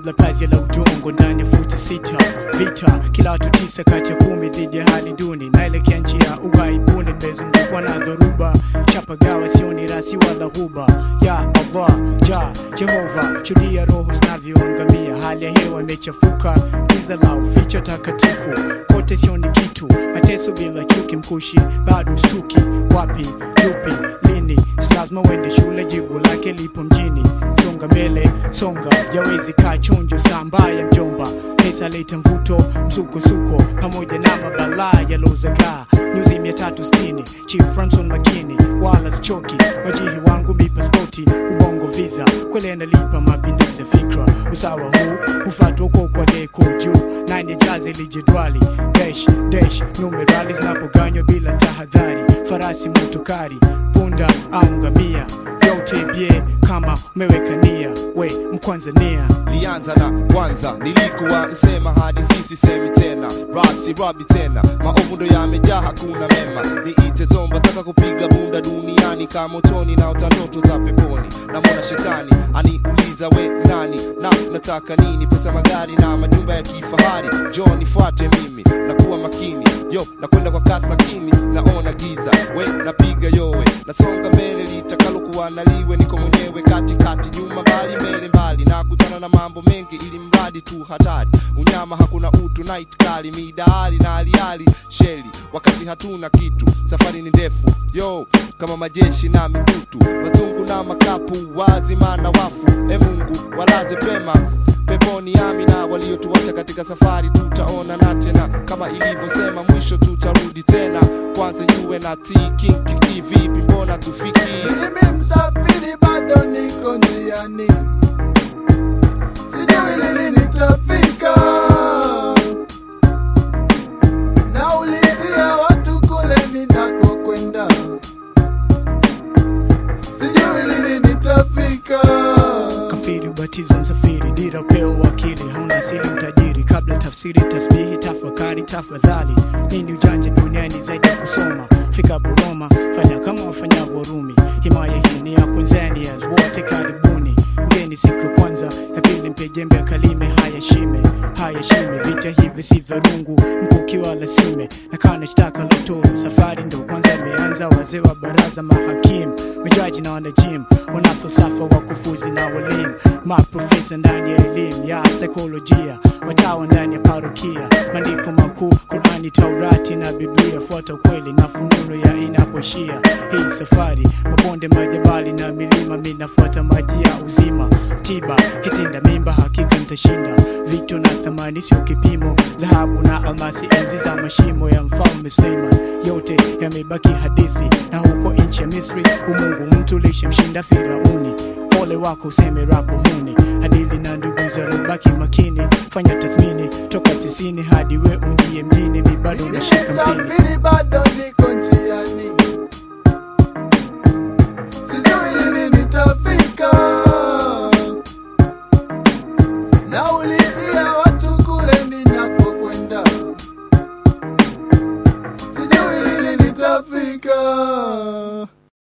kabla pazia la udongo ndani ya futi sita vita kila watu tisa kati ya kumi dhidi ya hali duni naelekea nchi ya ughaibuni nimezungukwa na dhoruba chapagawa sioni rasi wala ghuba ya allah ja jehova shuhudia roho zinavyoangamia hali ya hewa imechafuka giza la uficho takatifu kote sioni kitu mateso bila chuki mkushi bado stuki wapi yupi lini si lazima uende shule jibu lake lipo mjini songa mbele songa yawezi kaa chonjo saa mbaya mjomba pesa leta mvuto msukosuko pamoja na mabalaa yalozagaa nyuzi 360 chief ramson makini wala sichoki wajihi wangu mi paspoti ubongo visa kwele nalipa mapinduzi ya fikra usawa huu hufatwa uko kwa deko juu nane jazi lijedwali desh desh numerali zinapoganywa bila tahadhari farasi motokari punda au ngamia yote bie kama umeweka nia we mkwanzania lianza na kwanza nilikuwa msema hadithi sisemi tena rap si rabi tena maovu ndo yamejaa hakuna mema niite zomba taka kupiga bunda duniani kama motoni na utandoto za peponi namwona shetani aniuliza we nani na nataka nini pesa magari na majumba ya kifahari jo nifuate mimi nakuwa makini yo nakwenda kwa kasi lakini naona giza we napiga yowe nasonga mbele litakalokuwa naliwe niko mwenyewe katikati nyuma mbali mbele mbali na kutana na mambo mengi ili mradi tu hatari unyama hakuna utu night kali midaali na aliali sheli wakati hatuna kitu safari ni ndefu yo kama majeshi na mitutu mazungu na makapu wazima na wafu e mungu walaze pema peponi amina waliotuacha katika safari tutaona na tena kama ilivyosema mwisho tutarudi tena kwanza yuwe na tikinkiki vipi mbona tufiki Mimi msafiri bado niko njiani, sijui lini nitafika. Naulizia watu kule ninakokwenda, sijui lini nitafika. kafiri ubatizo msafiri dira upeo wakili hauna asili utajiri kabla tafsiri tasbihi tafakari tafadhali nini ujanja duniani zaidi ya kusoma fika buroma fanya kama wafanyavyo rumi himaya hii ni ya kwenzanias wote karibuni mgeni siku ya kwanza ya pili mpe jembe akalime haya shime haya shime vita hivi si vya rungu mkuki wala sime na kana shtaka loto safari ndo kwanza imeanza wazee wa baraza mahakimu majaji na wanajim wana falsafa wakufuzi na walimu maprofesa ndani ya elimu ya saikolojia watawa ndani ya parokia maandiko makuu qurani taurati na biblia fuata ukweli na fununo ya inapoishia hii safari mabonde majabali na milima minafuata maji ya uzima tiba kitinda mimba hakika nitashinda vito na thamani sio kipimo dhahabu na almasi enzi za mashimo ya mfalme suleiman yote yamebaki hadithi na huko nchi ya misri umungu mtu lishamshinda firauni ole wako useme rapo huni hadili na ndugu zalobaki makini fanya tathmini toka tisini hadi we ungie mjini mi bado Mimi nashika mpini msafiri bado niko njiani, sijui lini nitafika. Naulizia watu kule ninakokwenda, sijui lini nitafika.